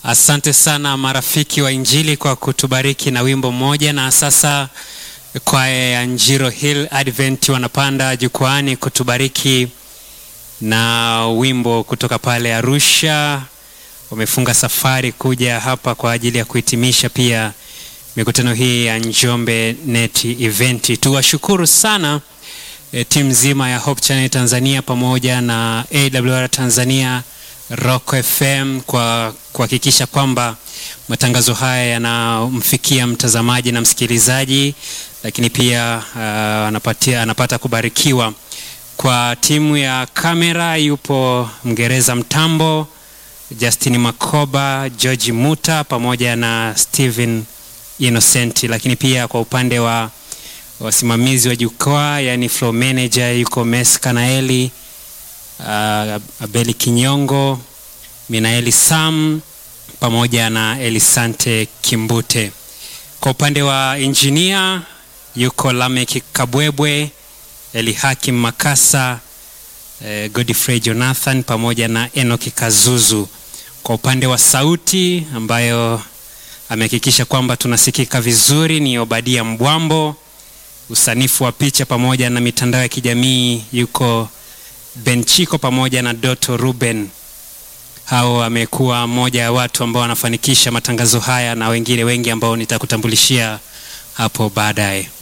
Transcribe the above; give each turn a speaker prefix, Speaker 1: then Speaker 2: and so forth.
Speaker 1: Asante sana marafiki wa Injili kwa kutubariki na wimbo mmoja, na sasa kwaya ya Njiro Hill Advent wanapanda jukwaani kutubariki na wimbo kutoka pale Arusha. Wamefunga safari kuja hapa kwa ajili ya kuhitimisha pia mikutano hii ya Njombe Net Event. Tuwashukuru sana e, timu nzima ya Hope Channel Tanzania pamoja na AWR Tanzania Rock FM kwa kuhakikisha kwamba matangazo haya yanamfikia mtazamaji na msikilizaji, lakini pia uh, anapatia, anapata kubarikiwa. Kwa timu ya kamera yupo Mngereza Mtambo, Justin Makoba, George Muta pamoja na Steven Innocent, lakini pia kwa upande wa wasimamizi wa jukwaa, yani floor manager yuko Mes Kanaeli, uh, Abeli Kinyongo, Minaeli Sam pamoja na Elisante Kimbute. Kwa upande wa injinia yuko Lamek Kabwebwe, Elihakim Makasa, eh, Godfrey Jonathan pamoja na Enoki Kazuzu. Kwa upande wa sauti ambayo amehakikisha kwamba tunasikika vizuri ni Obadia Mbwambo. Usanifu wa picha pamoja na mitandao ya kijamii yuko Benchiko pamoja na Doto Ruben. Hao amekuwa mmoja ya watu ambao wanafanikisha matangazo haya na wengine wengi ambao nitakutambulishia hapo baadaye.